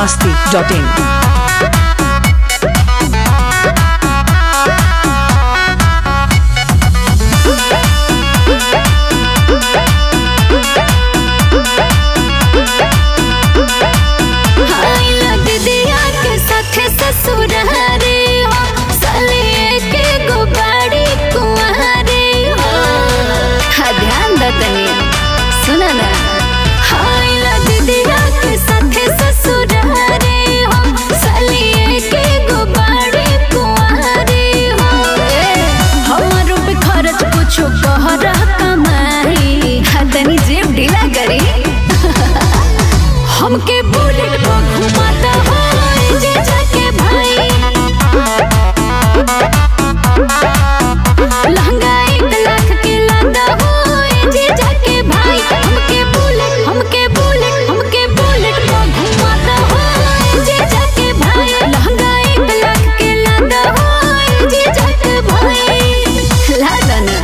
masti.in. आइला दीदिया के साथे ससुरारी हो सलिए के गुबाड़ी कुंवारी हो हा ध्यान द तनी सुन ना आइला दीदिया के साथे ससुरारी हो सलिए के गुबाड़ी कुंवारी हो ए, हमरो पे खर्च कुछो कहरा कमाई हा तनी जेब ढीला करी हमके बुलेट पर घुमाता है जे जाके भाई लहंगा एक लाख के लादा हो जे जाके भाई हमके बुलेट हमके बुलेट हमके बुलेट पर घुमाता है जे जाके भाई लहंगा एक लाख के लादा हो जे जाके भाई लादा ना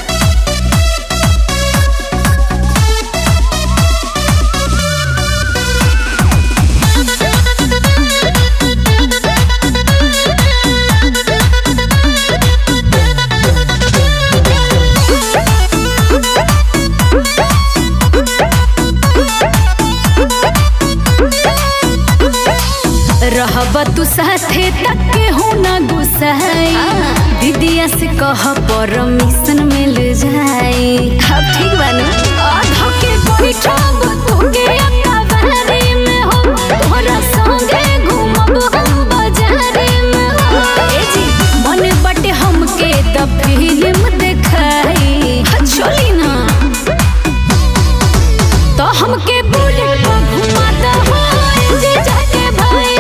रहब तू साथे तक के हो ना गुस्साई दीदिया से कह परमिशन मिल जाई अब ठीक बानू आधा के बैठब तू के अकबारी में हो तोहरा संगे घूमब हम बाजारे में हो ए जी मन बटे हमके द फिल्म देखाई चली ना तो हमके बुलेट पर घुमाता हो जे जाके भाई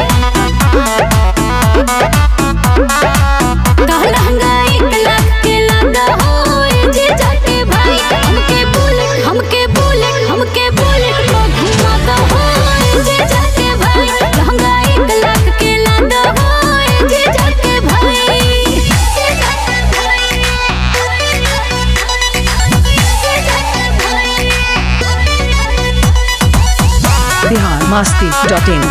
कहला हंगाई एक लाख के लादा हो जे जाके भाई हमके बुलेट हमके बुलेट हमके बुलेट पर घुमाता हो जे जाके भाई लहंगा एक लाख के लादा हो जे जाके भाई जे जाके भाई जे जाके भाई Bihar masti.in.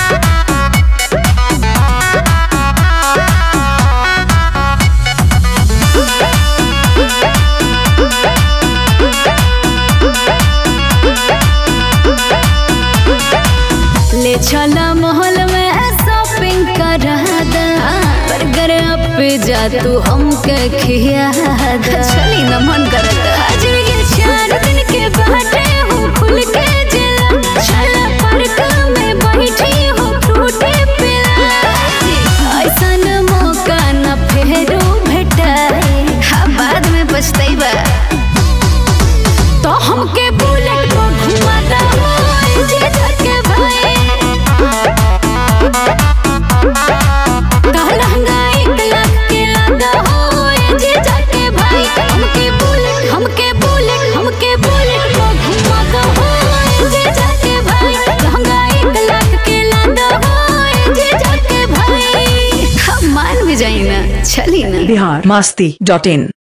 ले चला महल में शॉपिंग करा दा बर्गर पे जा तू हमके खिया दा चली न मन करता आज के चार दिन के बाटे हो खुल के जिला चला पार्क में बैठी हो फ्रूटे पिला ऐसन मौका न फेरो भेटाए हाँ बाद में पछताइबा तो हमके बुलेट पर घुमाता हो जे जाके भाई कहला हंगाई एक लाख के लादा हो जे जाके भाई हमके बुलेट हमके बुलेट हमके बुलेट पर घुमाता हो जे जाके भाई लहंगा एक लाख के लादा हो जे जाके भाई हम मान भी जाई ना चली ना Bihar masti.in.